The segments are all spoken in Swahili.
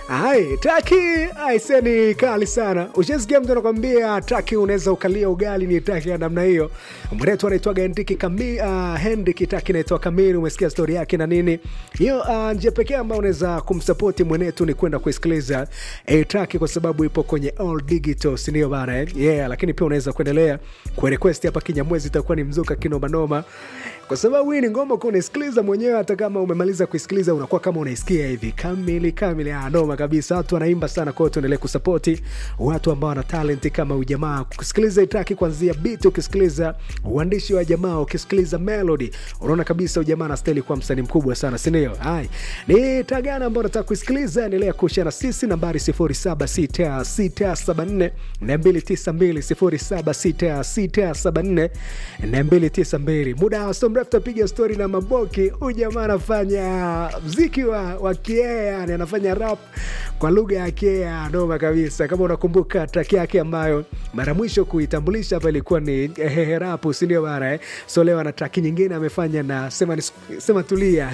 Ai, taki aiseni kali sana. Ushasikia mtu anakwambia taki unaweza ukalia ugali ni taki ya namna hiyo. Mwenetu anaitwaga Hendriki Kami, uh, Hendriki taki inaitwa Kamili. Umesikia stori yake na nini? Hiyo uh, njia pekee ambayo unaweza kumsapoti mwenetu ni kwenda kuisikiliza eh, taki kwa sababu ipo kwenye all digital, si ndio bana eh? Yeah, lakini pia unaweza kuendelea kurequest hapa Kinyamwezi, itakuwa ni mzuka kinomanoma kwa sababu hii ni ngoma kuwa unaisikiliza mwenyewe, hata kama umemaliza kuisikiliza unakuwa kama unaisikia hivi kamili kamili. Ah, noma kabisa, watu wanaimba sana. Kwa hiyo tuendelee kusapoti watu ambao wana talent kama ujamaa, kusikiliza itaki kuanzia beat, ukisikiliza uandishi wa jamaa, ukisikiliza melody, unaona kabisa ujamaa na style kuwa msanii mkubwa sana, si ndio? Hai, ni tagana ambao nataka kuisikiliza, endelea kushare na sisi, nambari 076674 292 076674 muda wa so mrefu tapiga stori na Maboki. Huyu jamaa anafanya mziki wa, wa kiea, yani anafanya rap kwa lugha ya kiea, noma kabisa. Kama unakumbuka track yake ambayo mara mwisho kuitambulisha hapa ilikuwa ni hehe rap, si ndio bana eh? So leo ana track nyingine amefanya na sema, sema tulia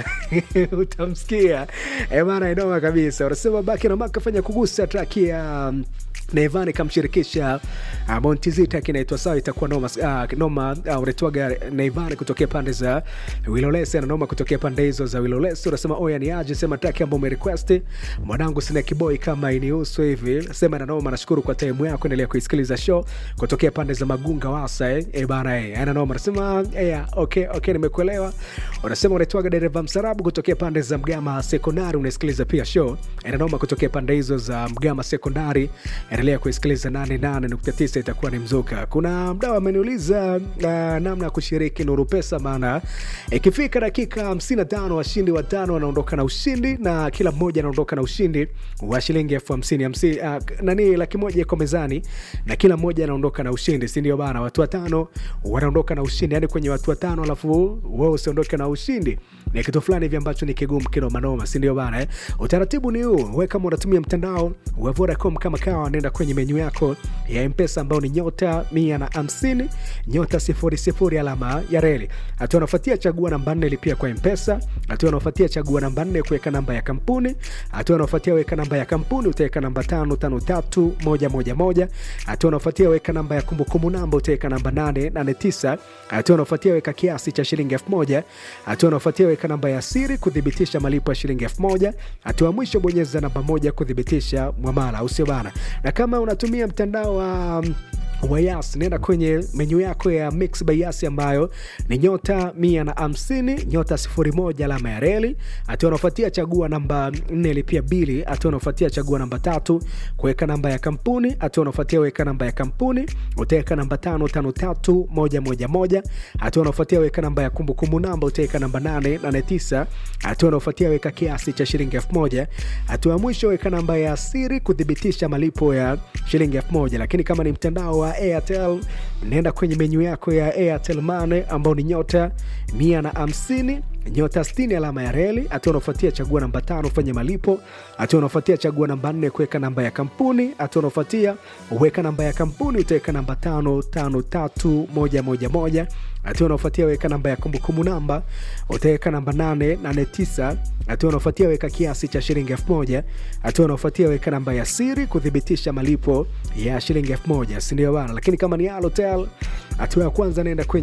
utamsikia eh bana, noma kabisa. Unasema baki na maka fanya kugusa track ya um, Nayvanny kamshirikisha uh, Montezita kinaitwa sawa, itakuwa noma uh, noma uh, unaitwaga Nayvanny kutokea pande za Wilolesi na noma kutokea pande hizo za Wilolesi. Unasema oya ni aje, sema track ambayo umerequest mwanangu, sina kiboi kama inihusu hivi, sema na noma. Nashukuru kwa time yako, endelea kuisikiliza show kutokea pande za Magunga Wasa eh, eh bana eh, ana noma. Unasema eh, okay okay, nimekuelewa. Unasema unaitwaga dereva msarabu kutokea pande za Mgama Sekondari, unasikiliza pia show ana noma kutokea pande hizo za Mgama Sekondari endelea kuisikiliza 88.9 itakuwa ni mzuka. Kuna mdau ameniuliza uh, namna ya kushiriki Nuru Pesa, maana ikifika dakika 55 washindi watano wanaondoka na ushindi na kila mmoja anaondoka na ushindi wa shilingi elfu hamsini hamsini, uh, nani laki moja iko mezani na kila mmoja anaondoka na ushindi, si ndio bana? Watu watano wanaondoka na ushindi, yani kwenye watu watano alafu wewe usiondoke na ushindi ni kitu fulani hivi ambacho ni kigumu kinomanoma, si ndio bana eh? Utaratibu ni huu, wewe kama unatumia mtandao wa Vodacom kama kawa, nenda kwenye menyu yako ya mpesa ambao ni nyota mia na hamsini nyota sifuri sifuri alama ya reli. Hatua unafuatia chagua namba nne lipia kwa mpesa. Hatua unafuatia chagua namba nne kuweka namba ya kampuni. Hatua unafuatia weka namba ya kampuni utaweka namba tano tano tatu moja moja moja. Hatua unafuatia weka namba ya kumbukumbu namba utaweka namba nane nane tisa. Hatua unafuatia weka kiasi cha shilingi elfu moja. Hatua unafuatia weka namba ya siri kuthibitisha malipo ya shilingi elfu moja. Hatua mwisho bonyeza namba moja kuthibitisha mwamala, au sio bana? Na kama unatumia mtandao wa um, wa Yas nenda kwenye menyu yako ya Mix by Yas ambayo ni nyota mia na hamsini nyota sifuri moja alama ya reli. Hatua unaofuatia chagua namba nne lipia bili. Hatua unaofuatia chagua namba tatu kuweka namba ya kampuni. Hatua unaofuatia weka namba ya kampuni utaweka namba tano tano tatu moja moja moja. Hatua unaofuatia weka namba ya kumbukumbu namba utaweka namba nane nane tisa. Hatua unaofuatia weka kiasi cha shilingi elfu moja. Hatua ya mwisho weka namba ya siri kuthibitisha malipo ya shilingi elfu moja. Lakini kama ni mtandao wa Airtel nenda kwenye menyu yako ya Airtel Money ambao ni nyota mia na hamsini nyota 60 alama ya reli. Hatua unaofuatia chagua namba tano fanya malipo. Hatua unaofuatia chagua namba nne kuweka namba ya kampuni. Hatua unaofuatia weka namba ya kampuni utaweka namba tano tano tatu moja moja moja. Hatua unaofuatia weka namba ya kumbukumbu namba utaweka namba nane nane tisa. Hatua unaofuatia weka kiasi cha shilingi elfu moja. Hatua unaofuatia weka namba ya siri kuthibitisha malipo ya shilingi elfu moja, si ndio bana? Lakini kama ni Halotel, hatua ya kwanza naenda kwenye